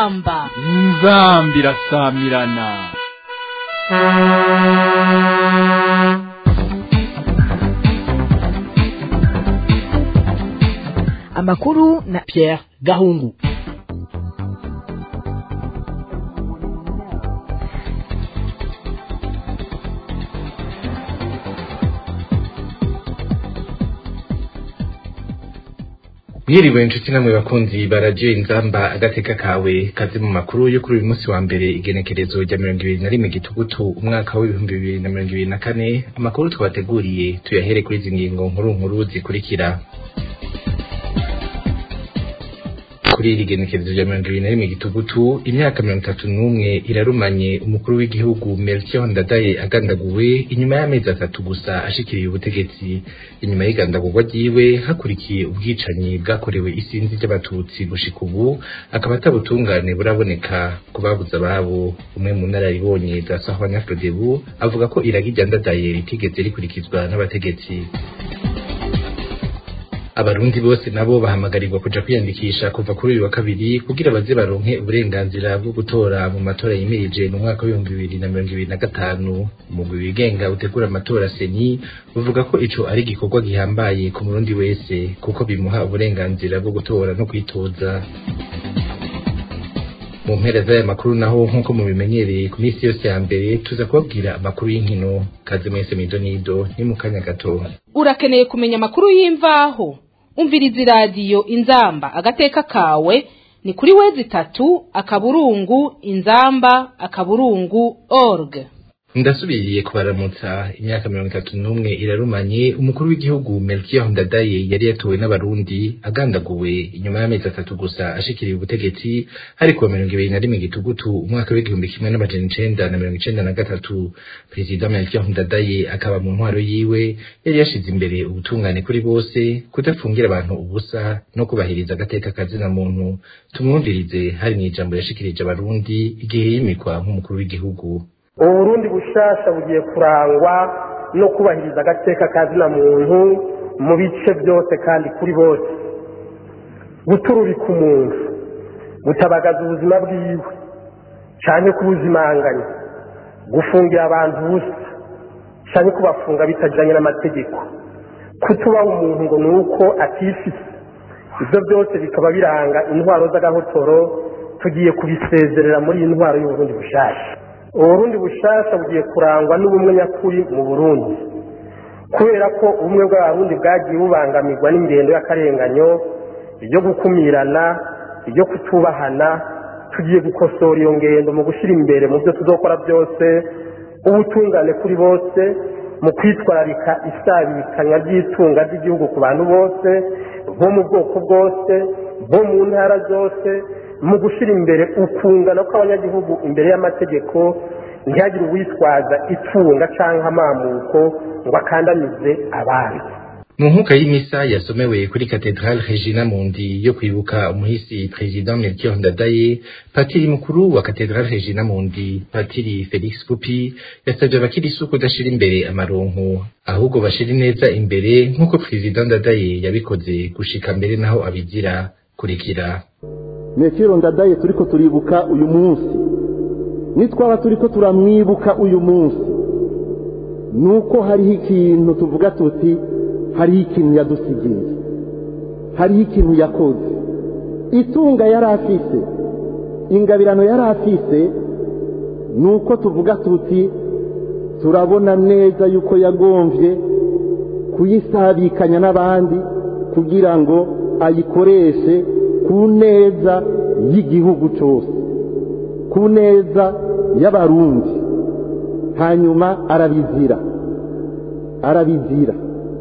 inzamba inzambi irasamirana amakuru na Pierre Gahungu mwiriwe inshuti namwe bakunzi baradiyo inzamba agateka kawe kazi mu makuru yo kuri uyu munsi wa mbere igenekerezo rya mirongo ibiri na rimwe gitugutu umwaka w'ibihumbi bibiri na mirongo ibiri na kane amakuru twabateguriye tuyahere kuri izi ngingo nkuru nkuru zikurikira kuri iri genekerezo rya mirongo ibiri na rimwe gitugutu imyaka mirongo itatu n'umwe irarumanye umukuru w'igihugu Melchior Ndadaye agandaguwe inyuma y'amezi atatu gusa ashikiriye ubutegetsi inyuma y'igandagurwa ryiwe hakurikiye ubwicanyi bwakorewe isinzi ry'abatutsi gushika ubu akaba atabutungane buraboneka ku babuze ababo umwe mu nararibonye za Sahwanya Frodebu avuga ko iragi rya Ndadaye ritigeze rikurikizwa n'abategetsi abarundi bose nabo bahamagarirwa kuja kwiyandikisha kuva kuri uyu wa kabiri kugira baze baronke uburenganzira bwo gutora mu matora yimirije mu mwaka w'ibihumbi bibiri na mirongo ibiri na gatanu umugwi wigenga utegura amatora seni uvuga ko ico ari igikorwa gihambaye ku murundi wese kuko bimuha uburenganzira bwo gutora no kwitoza mu mpera z'aya makuru naho nk'uko mubimenyereye ku minsi yose ya mbere tuza kubabwira amakuru y'inkino kaze mwese mido nido ni mu kanya gato urakeneye kumenya amakuru y'imvaho umviriza iradiyo inzamba agateka kawe ni kuri wezi itatu akaburungu inzamba akaburungu org ndasubiriye kubaramutsa imyaka mirongo itatu n'umwe irarumanye umukuru w'igihugu Melchior Ndadaye yari yatowe n'abarundi agandaguwe inyuma y'amezi atatu gusa ashikiriye ubutegetsi hari kuwa mirongo ibiri na rimwe gitugutu umwaka w'igihumbi kimwe n'amajana icenda na mirongo icenda na gatatu perezida Melchior Ndadaye akaba mu ntwaro yiwe yari yashize imbere ubutungane kuri bose kudafungira abantu ubusa no kubahiriza agateka kazina muntu tumwumvirize hari mw'ijambo yashikirije abarundi igihe yimikwa nk'umukuru w'igihugu uburundi bushasha bugiye kurangwa no kubahiriza agateka kazina muntu mu bice byose kandi kuri bose guturubika umuntu gutabagaza ubuzima bwiwe cyane kubuzimanganya gufungira abantu ubusa cyane kubafunga bitajyanye n'amategeko kutubaha umuntu ngo ni uko atifise ibyo byose bikaba biranga intwaro z'agahotoro tugiye kubisezerera muri iyi ntwaro y'uburundi bushasha uburundi bushasha bugiye kurangwa n'ubumwe nyakuri mu burundi kubera ko ubumwe bw'abarundi bwagiye bubangamirwa n'ingendo y'akarenganyo ibyo gukumirana ibyo kutubahana tugiye gukosora iyo ngendo mu gushyira imbere mu byo tuzokora byose ubutungane kuri bose mu kwitwararika isabikanya ry'itunga ry'igihugu ku bantu bose bo mu bwoko bwose bo mu ntara zose mu gushyira imbere ukungana kw'abanyagihugu imbere y'amategeko ntihagire uwitwaza itunga cyangwa amamuko ngo akandamize abandi mu nkuka y'imisa yasomewe kuri katedrale regina mundi yo kwibuka umuhisi perezida melchior ndadaye patiri mukuru wa katedrale regina mundi patiri felix pupi yasabye abakirisu kudashira imbere amaronko ahubwo bashira ineza imbere nk'uko perezida ndadaye yabikoze gushika mbere naho abizira kurikira metero ndadaye turiko turibuka uyu munsi nitwaba turiko turamwibuka uyu munsi nuko hariho ikintu tuvuga tuti hariho ikintu yadusigiye hariho ikintu yakoze itunga yari afise ingabirano yari afise nuko tuvuga tuti turabona neza yuko yagomvye kuyisabikanya n'abandi kugira ngo ayikoreshe ku neza y'igihugu cyose ku neza y'abarundi hanyuma arabizira arabizira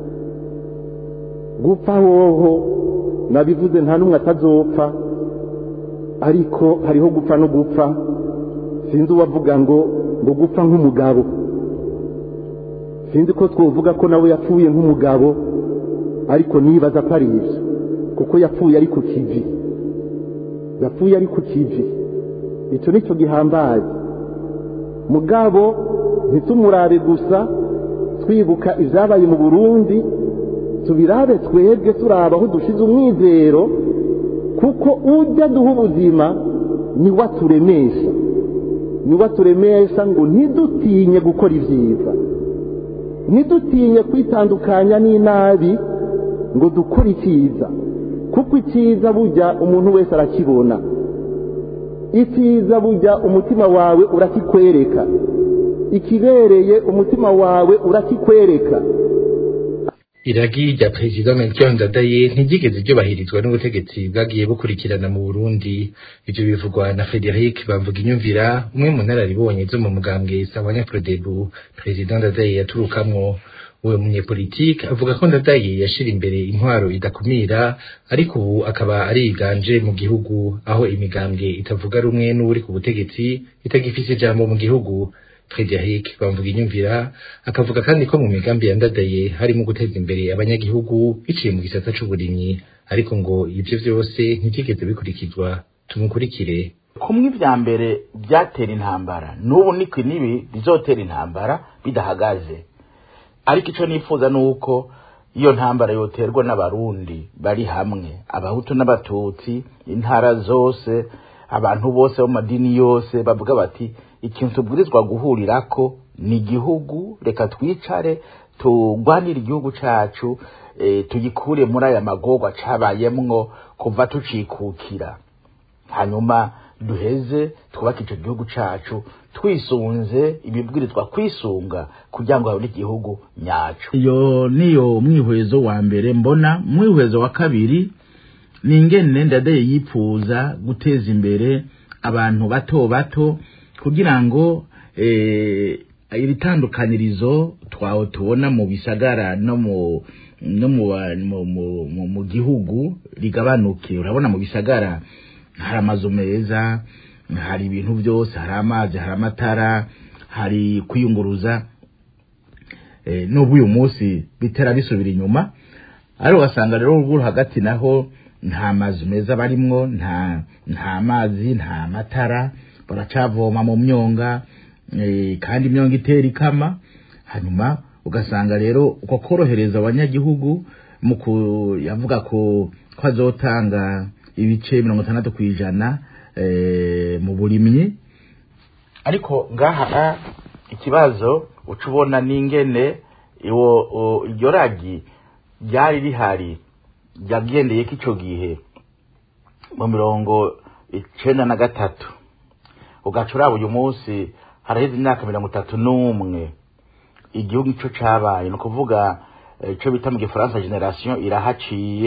gupfa hoho nabivuze nta n'umwe atazopfa ariko hariho gupfa no gupfa sinzi uwavuga ngo ngo gupfa nk'umugabo sinzi ko twovuga ko nawe yapfuye nk'umugabo ariko nibaza ko ari ibyo kuko yapfuye ari ku kivi yapfuye ari ku kivi icyo ni cyo gihambaye mugabo ntitumurabe gusa twibuka ibyabaye mu burundi tubirabe twebwe turaba aho dushize umwizero kuko ujya duha ubuzima niwe aturemesha niwe aturemesha ngo ntidutinye gukora ibyiza ntidutinye kwitandukanya n'inabi ngo dukore icyiza kuko icyiza bujya umuntu wese arakibona icyiza bujya umutima wawe urakikwereka ikibereye umutima wawe urakikwereka iragi rya perezida melchior ndadaye ntiryigeze ryubahirizwa n'ubutegetsi bwagiye bukurikirana mu burundi ivyo bivugwa na frederic bamvuga inyumvira umwe mu ntararibonye zo mu mugambwe sawanya frodebu perezida ndadaye yaturukamwo uwo munyepolitike avuga ko ndadaye yashira imbere intwaro idakumira ariko ubu akaba ariganje mu gihugu aho imigambwe itavuga rumwe n'uri ku butegetsi itagifise ijambo mu gihugu Frederic bamvuga inyumvira akavuga kandi ko mu migambi ya ndadaye harimo guteza imbere abanyagihugu biciye mu gisata c'uburimyi ariko ngo ivyo vyose ntivyigeze bikurikizwa tumukurikire kumwe ivya mbere byatera intambara n'ubu niko nibi bizotera intambara bidahagaze ariko ico nifuza nuko iyo ntambara yoterwa n'abarundi bari hamwe abahutu n'abatutsi intara zose abantu bose bo mu madini yose bavuga bati ikintu tubwirizwa guhurirako ni igihugu reka twicare tugwanire igihugu cacu e, tugikure muri aya magorwa cabayemwo kuva tucikukira hanyuma duheze twubake ico gihugu cacu twisunze ibibwirizwa kwisunga kugira ngo habone igihugu nyacu iyo niyo mwihwezo wa mbere mbona mwihwezo wa kabiri ni ingene ndadaye yipfuza guteza imbere abantu bato bato kugira ngo iri tandukanirizo twawe tubona mu bisagara no mu no mu gihugu rigabanuke urabona mu bisagara hari amazu meza hari ibintu byose hari amazi hari amatara hari kwiyunguruza n'ubu uyu munsi bitera bisubira inyuma ariko ugasanga rero uruguru hagati naho nta mazu meza barimwo nta nta mazi nta matara baracavoma mu myonga kandi imyonga itera ikama hanyuma ugasanga rero uko korohereza abanyagihugu mu yavuga ko ko azotanga ibice mirongo itandatu ku ijana mu burimyi ariko ngaha ikibazo uca ubona n'ingene iryo ragi ryari rihari ryagendeye ko icyo gihe mu mirongo icenda na gatatu ugaca uraba uyu munsi haraheze imyaka mirongo itatu n'umwe igihugu ico cabaye ni ukuvuga ico bita mu gifaransa generation irahaciye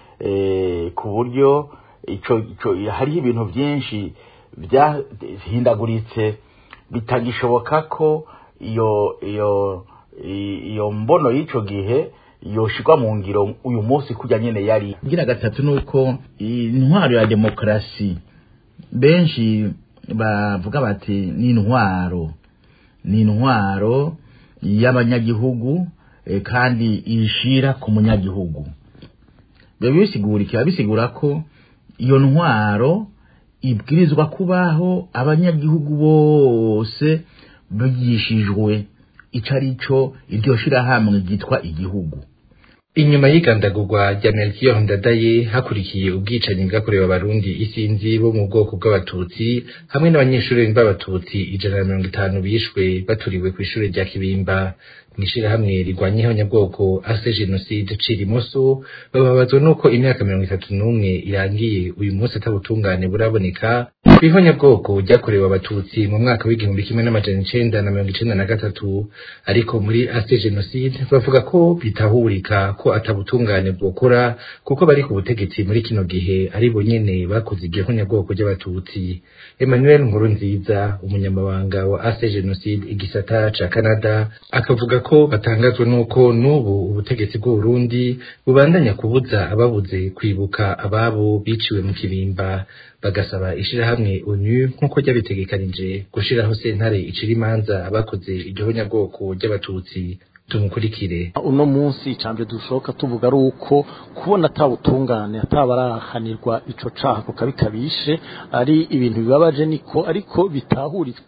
ku buryo ico ico hariho ibintu byinshi byahindaguritse bitagishoboka ko iyo iyo iyo mbono y'ico gihe yoshirwa mu ngiro uyu munsi kujya nyene yari gira gatatu nuko intwaro ya demokarasi benshi bavuga bati ni intwaro ni intwaro y'abanyagihugu kandi ishira ku munyagihugu biba bisigura bisigura ko iyo ntwaro ibwirizwa kubaho abanyagihugu bose bigishijwe ico ari cyo iryo shirahamwe ryitwa igihugu inyuma y'igandagurwa rya melchior ndadaye hakurikiye ubwicanyi bwakorewe abarundi isinzi bo mu bwoko bw'abatutsi hamwe n'abanyeshuri b'abatutsi ijana na mirongo itanu bishwe baturiwe ku ishuri rya kibimba mw'ishirahamwe rirwanya ihonyabwoko ase jenoside cirimoso bababazwa n'uko imyaka mirongo itatu n'umwe irangiye uyu munsi atabutungane buraboneka kw'ihonyabwoko ryakorewe abatutsi mu mwaka w'igihumbi kimwe n'amajana icenda na mirongo icenda na gatatu ariko muri ase jenoside bavuga ko bitahurika ko atabutungane bwokora kuko bari ku butegetsi muri kino gihe ari bo nyene bakoze iryo honyabwoko ry'abatutsi emmanuel nkuru nziza umunyamabanga wa ase jenoside igisata ca canada akavuga ko batangazwa n'uko n'ubu ubutegetsi bw'uburundi bubandanya kubuza ababuze kwibuka ababo biciwe mu kibimba bagasaba ishirahamwe onu nk'uko ryabitegekanije gushiraho sentare icira imanza abakoze iryo honyabwoko ry'abatutsi tumukurikire uno munsi icambere dushoka tuvuga ari uko kubona atabutungane atabarahanirwa ico caha kuko bikabishe ari ibintu bibabaje niko ariko bitahurika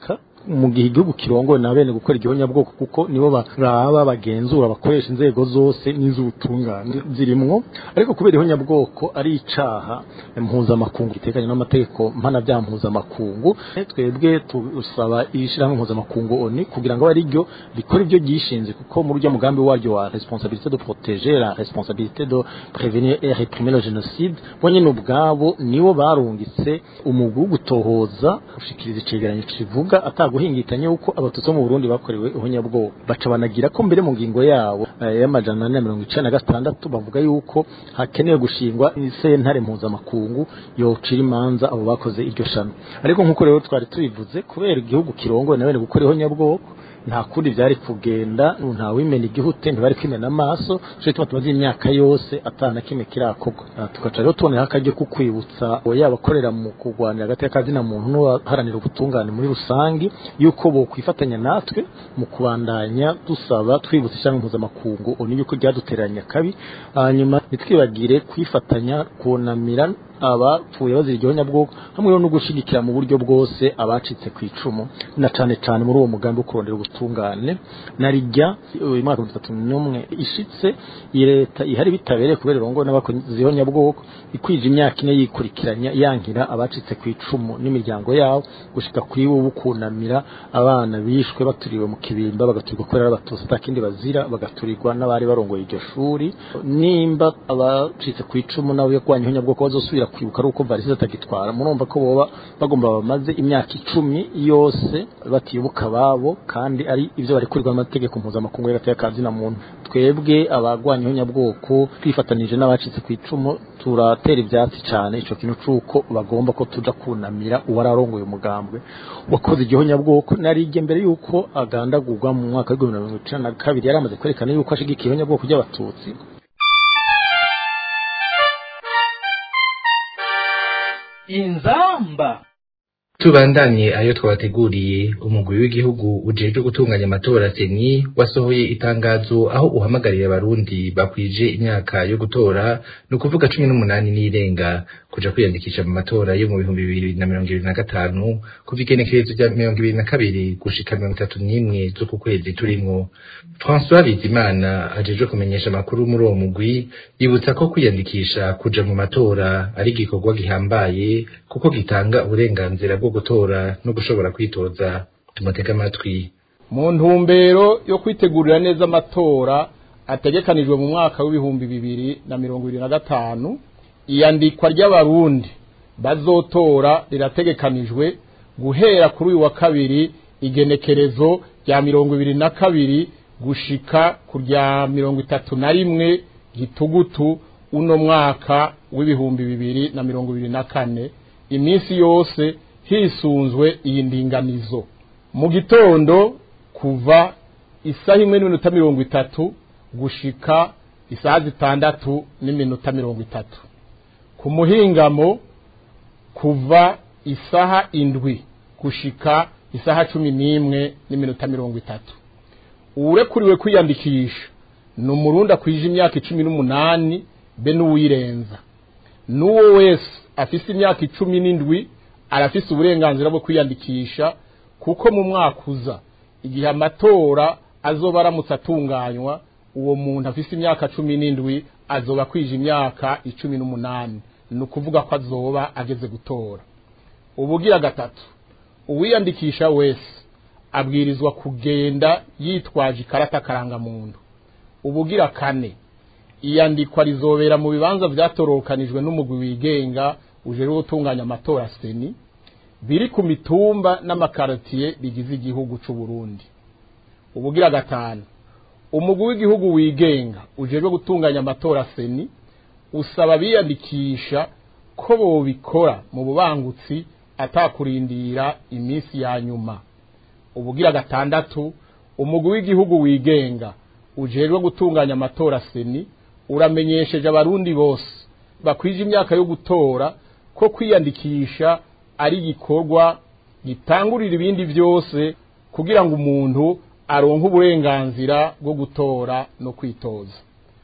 mu gihe igihugu kirongowe na bene gukora igihonyabwoko kuko nibo baraba bagenzura bakoresha inzego zose n'iz'ubutungane zirimwo ariko kubera ihonyabwoko ari icaha mpuzamakungu gitekanye n'amategeko mpanabyaha mpuzamakungu twebwe tusaba ishirahamwe mpuzamakungu oni kugira ngo ari ryo rikora ibyo ryishinze kuko muri uryo mugambi waryo wa responsabilité de protéger la responsabilité de prévenir et réprimer le génocide bo nyene ubwabo nibo barungitse umugwi wo gutohoza gushikiriza icegeranyo kivuga ataguhingitanya yuko abatutsi bo mu Burundi bakorewe ihonyabwoko baca banagira ko mbere mu ngingo yabo eh, y'amajana ane na mirongo icenda na gatandatu bavuga yuko hakenewe gushingwa isentare mpuzamakungu yocira imanza abo bakoze iryo shano ariko nk'uko rero twari tubivuze kubera igihugu kirongowe na bene gukora ihonyabwoko nta kundi byari kugenda nta wimena igihute ntibari kwimena amaso cyo gituma tumaze imyaka yose atana kimwe kirakorwa Ah, tugaca rero tuboneraho akaryo ko kwibutsa yaba akorera mu kurwanira hagati y'akazina muntu n'uwaharanira ubutungane muri rusange yuko bokwifatanya natwe mu kubandanya dusaba twibutsa ishyanga mpuzamakungu oni yuko ryaduteranya kabi hanyuma ntitwibagire kwifatanya kunamira abapfuye bazira igihonyabwoko hamwe no gushigikira mu buryo bwose abacitse ku icumu na cane cane muri uwo mugambi wo kurondera ubutungane na rijya uyu mwaka wa bitatu n'umwe ishitse iyi leta ihari bitabereye kubera irongo n'abakoze ihonyabwoko ikwije imyaka ine yikurikiranya yankira abacitse ku icumu n'imiryango yabo gushika kuri bo kunamira abana bishwe baturiwe mu kibimba bagaturirwa kubera ari abatutsi atakindi bazira bagaturirwa n'abari barongoye iryo shuri nimba abacitse ku icumu nabo yarwanya ihonyabwoko bazosubira kwibuka ari uko varisi atagitwara murumva ko boba bagomba bamaze imyaka icumi yose batibuka ababo kandi ari ibyo bari kurirwa amategeko mpuzamakungu y'agateka na muntu twebwe abagwanya ihonyabwoko twifatanije n'abacitse ku icumu turatera ibyatsi cyane ico kintu c'uko bagomba ko tuja kunamira uwari arongoye umugambwe wakoze igihonyabwoko narijye mbere yuko agandagurwa mu mwaka w'ibihumbi bibiri na mirongo icenda na kabiri yari amaze kwerekana yuko ashigikiye ihonyabwoko ry'abatutsi inzamba tubandanye ayo twabateguriye umugwi w'igihugu ujejwe gutunganya amatora seni wasohoye itangazo aho uhamagarira abarundi bakwije imyaka yo gutora ni ukuvuga cumi n'umunani n'irenga kuja kwiyandikisha mu matora yo mu bihumbi bibiri na mirongo ibiri na gatanu kuva igenekerezo rya mirongo ibiri na kabiri gushika mirongo itatu n'imwe z'uku kwezi turimwo françois bizimana ajejwe kumenyesha amakuru muri uwo mugwi yibutsa ko kwiyandikisha kuja mu matora ari igikorwa gihambaye kuko gitanga uburenganzira bwo gutora no gushobora kwitoza tumutege amatwi mu ntumbero yo kwitegurira neza amatora ategekanijwe mu mwaka w'ibihumbi bibiri na mirongo ibiri na gatanu iyandikwa ry'abarundi bazotora rirategekanijwe guhera kuri uyu wa kabiri igenekerezo rya mirongo ibiri na kabiri gushika ku rya mirongo itatu na rimwe gitugutu uno mwaka w'ibihumbi bibiri na mirongo ibiri na kane iminsi yose hisunzwe iyi ndinganizo mu gitondo kuva isaha imwe n'iminota mirongo itatu gushika isaha zitandatu n'iminota mirongo itatu ku muhingamo kuva isaha indwi gushika isaha cumi n'imwe n'iminota mirongo itatu uwurekuriwe kwiyandikisha ni umurundi akwije imyaka icumi n'umunani be n'uwirenza n'uwo wese afise imyaka icumi n'indwi arafise uburenganzira bwo kwiyandikisha kuko mu mwaka uza igihe amatora azoba aramutse atunganywa uwo muntu afise imyaka cumi n'indwi azoba akwije imyaka icumi n'umunani ni ukuvuga ko azoba ageze gutora ubugira gatatu uwiyandikisha wese abwirizwa kugenda yitwaje ikarata karangamuntu ubugira kane iyandikwa rizobera mu bibanza vyatorokanijwe n'umugwi wigenga ujejwe gutunganya amatora seni biri ku mitumba n'amakaratiye bigize igihugu c'u Burundi ubugira gatanu umugwi w'igihugu wigenga ujejwe gutunganya amatora seni usaba biyandikisha ko bobikora mu bubangutsi atakurindira iminsi ya nyuma ubugira gatandatu umugwi w'igihugu wigenga ujejwe gutunganya amatora seni uramenyesheje abarundi bose bakwije imyaka yo gutora ko kwiyandikisha ari igikorwa gitangurira ibindi byose kugira ngo umuntu aronke uburenganzira bwo gutora no kwitoza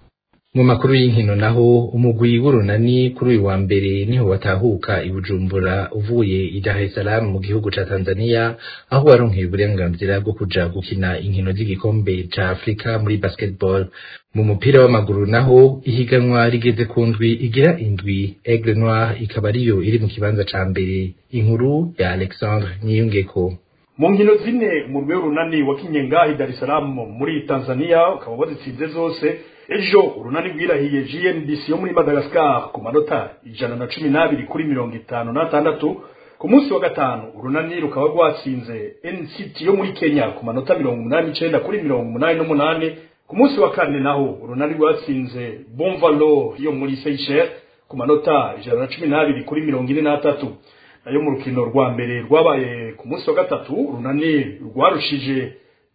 mu makuru y'inkino naho umugwi w'urunani kuri uyu wa mbere niho watahuka i Bujumbura uvuye i Dar es Salaam mu gihugu ca Tanzania aho waronkeye uburenganzira bwo kuja gukina inkino z'igikombe ca Afrika muri basketball mu mupira w'amaguru naho ihiganwa rigeze ku ndwi igira indwi Aigle Noir ikaba ariyo iri mu kibanza ca mbere inkuru ya Alexandre Niyungeko mu nkino zine umurwi w'urunani wakinye ngahi Dar es Salaam muri Tanzania ukaba wazitsinze zose ejo urunani rwirahiye GNDC yo muri Madagascar ku manota ijana na cumi n'abiri kuri mirongo itanu n'atandatu ku munsi wa gatanu urunani rukaba rwatsinze NCT yo muri Kenya ku manota mirongo umunani n'icenda kuri mirongo umunani n'umunani ku munsi wa kane naho urunani rwatsinze Bonvalo yo muri Seychelles ku manota ijana na cumi n'abiri kuri mirongo ine n'atatu nayo mu rukino rwa mbere rwabaye ku munsi wa gatatu urunani rwarushije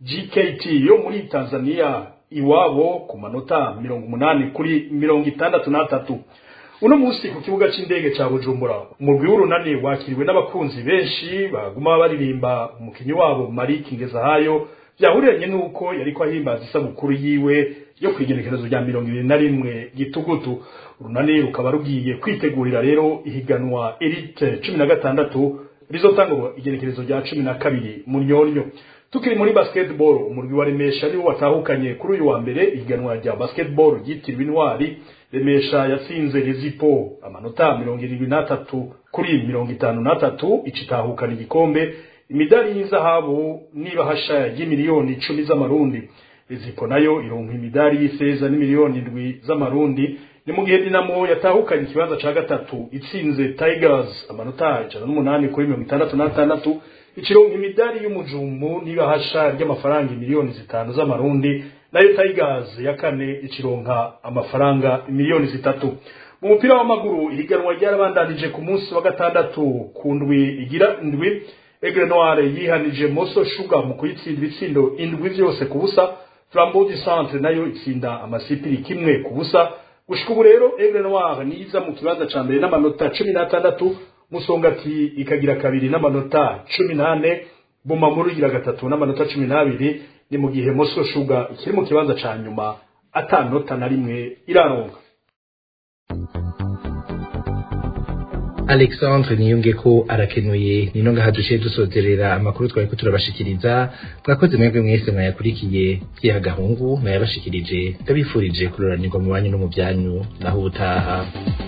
GKT yo muri Tanzania iwabo ku manota mirongo umunani kuri mirongo itandatu n'atatu uno munsi ku kibuga c'indege ca Bujumbura umurwi w'urunani wakiriwe n'abakunzi benshi baguma baririmba umukinyi wabo Malik Ngezahayo vyahuriranye nuko yariko ahimbaza isabukuru yiwe yo kwigenekerezo rya mirongo ibiri na rimwe gitugutu urunani rukaba rugiye kwitegurira rero ihiganwa elite cumi na gatandatu rizotangwa igenekerezo rya cumi na kabiri mu nyonyo tukiri muri basketball umurwi wa remesha niwo watahukanye kuri uyu wa mbere ihiganwa rya basketball ryitiriwe intwari remesha yatsinze rezipo amanota mirongo irindwi n'atatu kuri mirongo itanu n'atatu icitahukana igikombe imidari y'izahabu n'ibahasha y'imiliyoni icumi z'amarundi rezipo nayo ironka imidari y'ifeza n'imiliyoni indwi z'amarundi ni mu gihe dinamo yatahukanye ikibanza ca gatatu itsinze tigers amanota ijana n'umunani kuri mirongo itandatu n'atandatu ikironka imidari y'umujumu n'ibahasha ry'amafaranga miliyoni zitanu z'amarundi nayo tigers ya kane ikironka amafaranga miliyoni zitatu mu mupira w'amaguru ihiganwa ryarabandanije ku munsi wa gatandatu ku ndwi igira indwi Aigle Noir yihanije Moso Sugar mu kuyitsinda ibitsindo indwi vyose ku busa Flambeau du Centre nayo itsinda amasipiri kimwe ku busa gushika ubu rero Aigle Noir niza mu kibanza ca mbere n'amanota cumi n'atandatu Musongati ikagira kabiri n'amanota cumi n'ane Bumamuru igira gatatu n'amanota cumi n'abiri ni mu gihe Moso Sugar ikiri mu kibanza ca nyuma atanota na rimwe iraronka Alexandre niyunge ko arakenuye nino ngaha duciye dusozerera amakuru twari ko turabashikiriza mwakoze mwebwe mwese mwayakurikiye byiha gahungu nayabashikirije ndabifurije kuroranirwa mu banyu no mu byanyu naho ubutaha